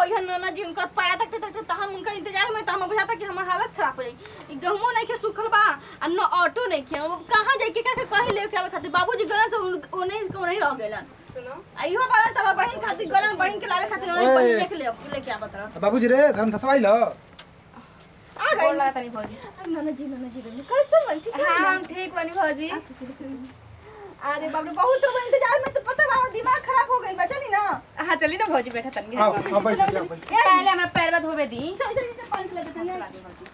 कोई हन ना जी उनका पैरा तकते तकते त हम उनका इंतजार में त हम बुझाता कि हमार हालत खराब हो जाई ई गहमो नहीं के सुखल बा आ न ऑटो नहीं के अब कहां जाई के का कहे ले के आवे खातिर बाबूजी गला से ओने को नहीं रह गेलन सुनो आइयो बाला तब बहिन खातिर गला बहिन के लावे खातिर ओने ओए। पहिले लेके ले लेके आवत रह बाबूजी रे धर्म धसवाइल आ गई बोला तनी भौजी नाना जी नाना जी रे कैसे बन ठीक है हाँ हम ठीक बनी भौजी अरे बाप रे बहुत लोग इंतजार में तो पता बा दिमाग खराब हो गइल बा चली ना हाँ चली ना भौजी बैठा तनी आओ आओ बैठ जाओ बैठ पहले हमरा पैरवा धोबे दी चल चल चल पानी ले देते हैं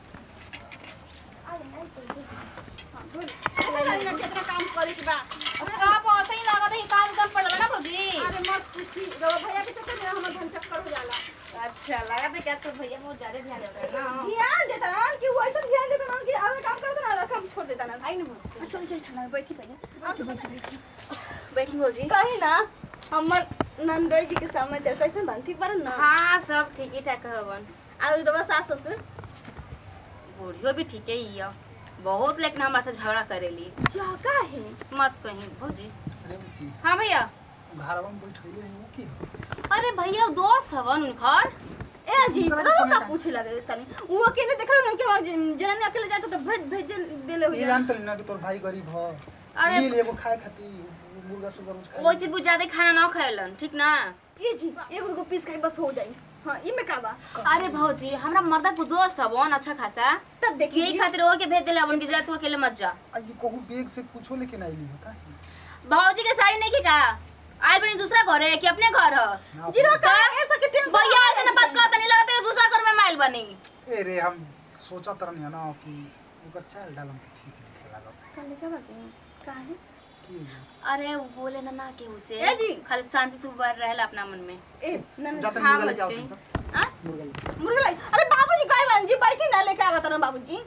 कितना काम करे के बा आप ऐसे ही लागत है काम कम पड़ला ना भौजी अरे मत पूछी रवा भैया के चक्कर में हमर धन चक्कर हो जाला अच्छा लागत है कि आजकल भैया बहुत ज्यादा ध्यान देता है ना ध्यान देता ना कि वो तो ध्यान देता ना कि आधा काम करता ना आधा काम छोड़ देता ना आई ना भौजी चल चल ठंडा में बैठी पहले आप बैठी बैठी बैठी भौजी कही ना हमर नंदोई जी के समाचार कैसे बन ठीक बार ना हाँ सब ठीक ही ठाक हवन आ रवा सास ससुर बूढ़ियो भी ठीक ही है बहुत लेकिन हमरा से झगड़ा करेली जगह है मत कहीं भौजी अरे बुची हाँ भैया घरवा में बैठैले हैं वो की हो? अरे भैया वो दोस्त हवन उनकर ए जी तरह रवा समय का का। पूछे लगे तनी वो अकेले देख रहे कि वहाँ जननी अकेले जाता तो भेज भेज देले हो ये जानत ना कि तोर भाई गरीब हो अरे ले ले एगो खाए खातिर मुर्गा सुगर कुछ खाए वैसे भी ज्यादा खाना ना खाएलन ठीक ना ये जी एगो को पीस के बस हो जाई हां ई में का बा अरे भौजी हमरा मर्दा को दोस्त हवन अच्छा खासा तब देखिए यही खातिर वो के भेज दिले अपन की जा तू अकेले मत जा आ ये कहू बैग से कुछो लेके ना आइली हो का भौजी के साड़ी नहीं की का आए बनी दूसरा घर है कि अपने घर है जीरो का ऐसा के टेंशन भैया ऐसे ना बात कहता नहीं लगता कि दूसरा घर में माइल बनी ए रे हम सोचत रहनी ना कि ओकर चाल डालम के ठीक नहीं लागल काले का बात है काहे की हो? अरे वो बोले ना ना के उसे ए जी। खाली शांति से उबर रहेला अपना मन में ए नन जाते हाँ, मुर्गा लेके आओ बच्चे। तुम तो आ मुर्गा लेके मुर्गा लाई अरे बाबूजी कहे बन जी बैठी ना लेके आवत ना बाबूजी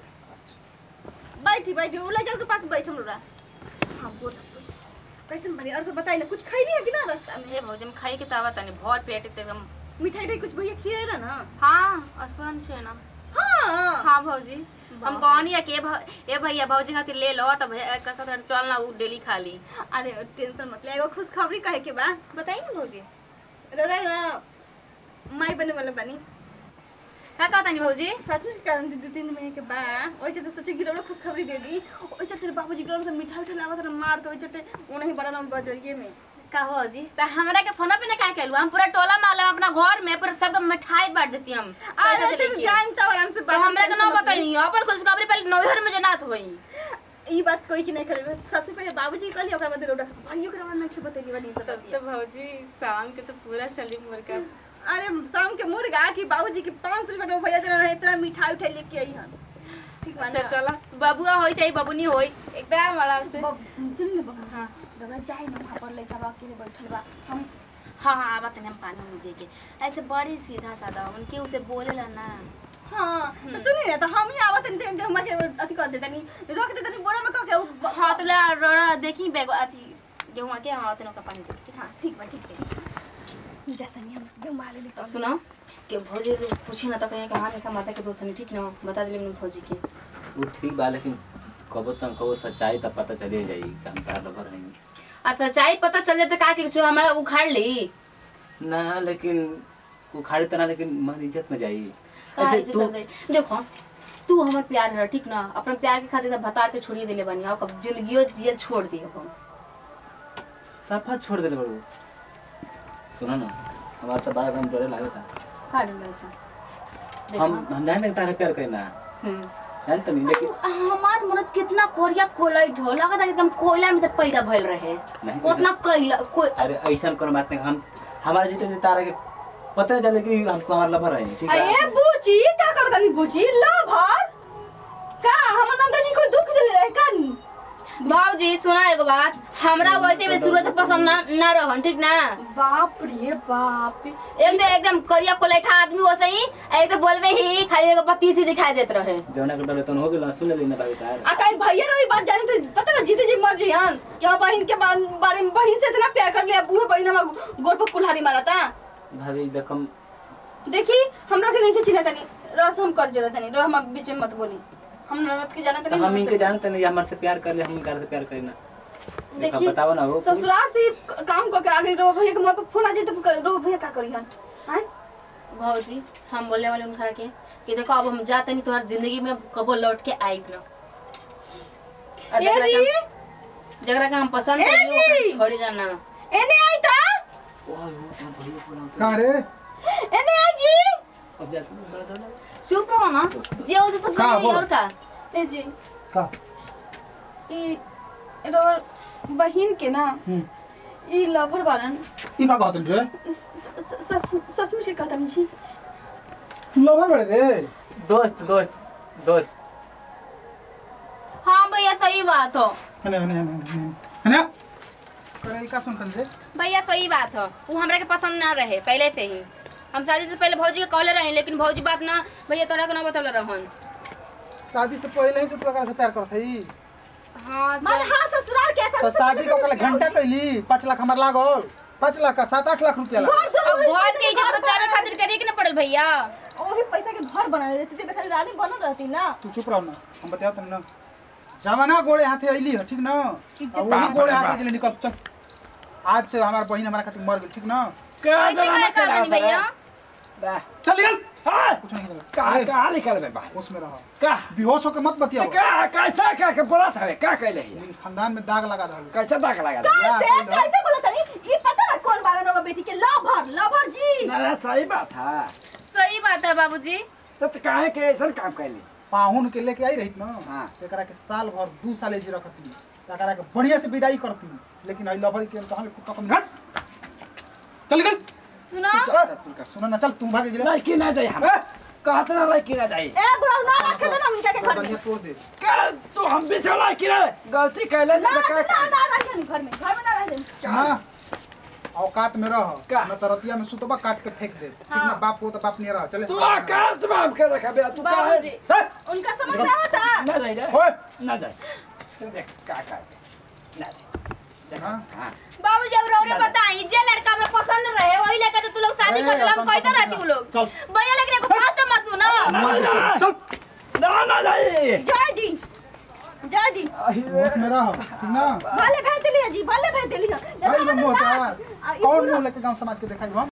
बैठी बैठी वो ले जाओ के पास बैठ हम लोग हां बोल कैसे बनी और सब बताइए कुछ खाई नहीं है कि ना रास्ता में हे भौजी में खाई के तावा तनी भर पेट एकदम मिठाई टाई कुछ भैया खिलाए रहा ना हाँ असवन छे ना हाँ हाँ भौजी हम कहनी है कि ए भ- ए भैया भौजी खातिर ले लो तब कहता चल ना उ डेली खा ली अरे टेंशन मत ले एगो खुशखबरी कहे के बा बताइए ना भौजी रोड़ा ना माई बने वाला बनी का कहता नहीं भौजी सच में कारण दीदी तीन महीने के बाद ओइ चलते सोचे कि रोड़ा खुशखबरी दे दी ओइ चलते बाबूजी के तो मिठाई उठा लावत रहा मार तो ओइ चलते उन्हें बड़ा नाम बजरिए में का हो जी त हमरा के फोन पे ना का कहलू हम पूरा टोला माला अपना घर में पूरा सबके मिठाई बांट देती हम अरे पैसा से तुम लेके। जान तो आराम से तो हमरा के ना बताई अपन खुशखबरी पहले नौहर में जनात होई ई बात कोई की नहीं करे सबसे पहले बाबूजी कहली ओकरा बाद रोड़ा भाइयों के रवा नहीं बतेली बनी सब तब तो भौजी शाम के तो पूरा चली मुर्गा अरे शाम के मुर्गा की बाबूजी के 500 रुपए भैया देना है इतना मिठाई उठाई लेके आई हन ठीक बा अच्छा ना चला बबुआ होई चाहे बबुनी होई एकदम आराम से बब- सुन ले बाबू हां रवा जाए ना वहां पर लइका बा अकेले बैठल बा हम हाँ हाँ आवा तने हम पानी में दे के ऐसे बड़ी सीधा साधा उनके उसे बोलेला ना हाँ तो सुनी ना तो हम ही आवत नहीं थे हम के अथी कर देतनी रख देतनी बोरा में कह के उ- हाँ तो ला रोड़ा देखी बैग अथी गेहूं के हाँ तने का पानी दे के, ठीक हाँ ठीक बा ठीक है जाता नहीं हम गेहूं माले ले तो सुनो कि भौजी लोग पूछे ना तो कहें कि हाँ मेरा माता के दोस्त नहीं ठीक ना बता दिले मैंने भौजी के वो ठीक बा लेकिन कबो तक कबो सच्चाई तब पता चले जाई कि हम तार लवर हैं अच्छा चाय पता चल जाता का कि जो हमारा उखाड़ ली ना लेकिन उखाड़ी तना लेकिन मन इज्जत में जाई का ऐसे इज्जत तू चल जाई? देखो तू हमार प्यार रह ठीक ना अपन प्यार के खातिर तो बता के छोड़िए दिले बनी और कब जिंदगियो जियल छोड़ दियो हम सफा छोड़ देले बड़ू सुनो ना हमारा तो बड़ा काम डरे लागता काट लो ऐसा हम देखो हम जाने तारे प्यार करना हम्म जानते नहीं लेकिन हमार मर्द कितना कोरिया कोलाई ढो लगा था एकदम कोयला में तक पैदा भइल रहे नहीं उतना कोयला कोई अरे ऐसा कोनो बात नहीं हम हमारे जीते जीते तारा के पता चले कि हमको हमारा लवर है ठीक है अरे बूची का करतनी बूची लभर का हम नंदजी को दुख दे रहे कन भाजी सुना एगो बात हमरा वैसे भी शुरू से पसंद ना ना रहन ठीक ना बाप रे बाप एक तो एकदम करिया कोलेठा आदमी वैसे ही एक तो बोलबे ही खाली एगो बत्ती सी दिखाई देत रहे जौना के डरे तन हो गेल सुन लेना बाबू तार आ कहीं भैया रे बात जाने थे पता ना जीते जी मर जियन कि हम बहन के बारे बारे में बहन से इतना प्यार कर लिया बूहे बहन हम गोर पर कुल्हाड़ी मारा था भाभी देखम देखी हमरा के नहीं खिचिना तनी रस हम कर जरा तनी रो हम बीच में मत बोली हम ननद के जाना तो तनी हम ननद इनके से- जानते नहीं हमारे से प्यार कर ले हम इनकार से प्यार करना देखा देखी बताओ ना हो ससुराल से काम करके आगे रो भैया के मोर पर फोन आ जाए तो रो भैया का करी हन हैं भौजी हम बोले वाले उनखरा के कि देखो अब हम जाते नहीं तुम्हारी जिंदगी में कबो लौट के आइब ना और ए जकरा के जी हम- जकरा के हम पसंद ए करी जी! ओकरा छोड़ी जाना एने आई ता कहाँ रे एने आई जी चुप रहो ना जे हो सब का जाने बोल? और का ए जी का ई रोर बहिन के ना हम्म ई लवर बारन ई का कहत रे सच सचमुच के कहता जी लवर बड़े रे दोस्त दोस्त दोस्त हाँ भैया सही बात हो हने हने हने हने हने करे ई का सुनतन रे भैया सही बात हो वो हमरा के पसंद ना रहे पहले से ही हम शादी से पहले भौजी के कहले रहे लेकिन भौजी बात ना भैया तोरा के ना बतौले रहन शादी से पहले ही से तू एकरा से प्यार करत हई हाँ माने सही- हाँ ससुराल के तो शादी को कल घंटा कैली पाँच लाख हमार लागल पाँच लाख का सात आठ लाख रुपया लागल अब घर के इज्जत बचावे खातिर करे के ना पड़ल भैया वही पैसा के घर बना लेती थी खाली रानी बनल रहती ना तू चुप रहो ना हम बताओ तुम ना जमाना गोड़े हाथे अइली है ठीक ना और वही गोड़े हाथे जले निकल चल आज से हमार बहन हमारा खातिर मर गई ठीक ना कैसे कहे कहतनी भैया चल निकल हाँ कुछ नहीं का चला कहाँ निकल बे बाहर होश में रहो का बेहोश होकर मत बतियाओ का कैसा का के बोला था का कहले है लेकिन खानदान में दाग लगा रहल कैसा दाग लगा या कैसे कोई ना। कैसे बोला तनी ये पता ना कौन बारन रवा बेटी के लवर लवर जी ना ना सही बात है सही बात है बाबूजी तो तो काहे के ऐसा काम कैली पाहुन के लेके आई रही ना हाँ। एकरा के साल भर दू साल जी रखती एकरा के बढ़िया से विदाई करती लेकिन आई लवर के कहां कुत्ता कम हट चल निकल सुनो ए, सुनो ना चल तू भाग गेले नहीं की ना जाए हम ए, कहत ना रही की ना जाए ए बुरा ना रखे देना हम के घर में बनिया तोड़ दे का तू हम भी चला की रे गलती कैले ना ना तो ना का ना रखे घर में घर में ना रहे ना औकात में रह का? न तरतिया में सुतबा काट के फेंक दे ठीक ना हाँ। बाप को तो बाप नहीं रह चले तू आकाश में हम के रखा बे तू काहे बाबूजी चल, उनका समझ में आता ना जाए रे ओए ना जाए देख का का ना जाए हाँ। हां बाबूजी अब रौरे बताई जे लड़का हमरा पसंद रहे वही लेके तो तू लोग शादी ए, कर दिला हम अपन कहते पसंद रहती वो लोग चल। भैया लेकिन एगो बात तो मत सुनो चल ना ना जाए जय दी जय दी होश में रह ठीक ना भले भेज दिलिए जी भले भेज दिलिए भाई मुंह होता कौन मुंह लेके गांव समाज के दिखाई हम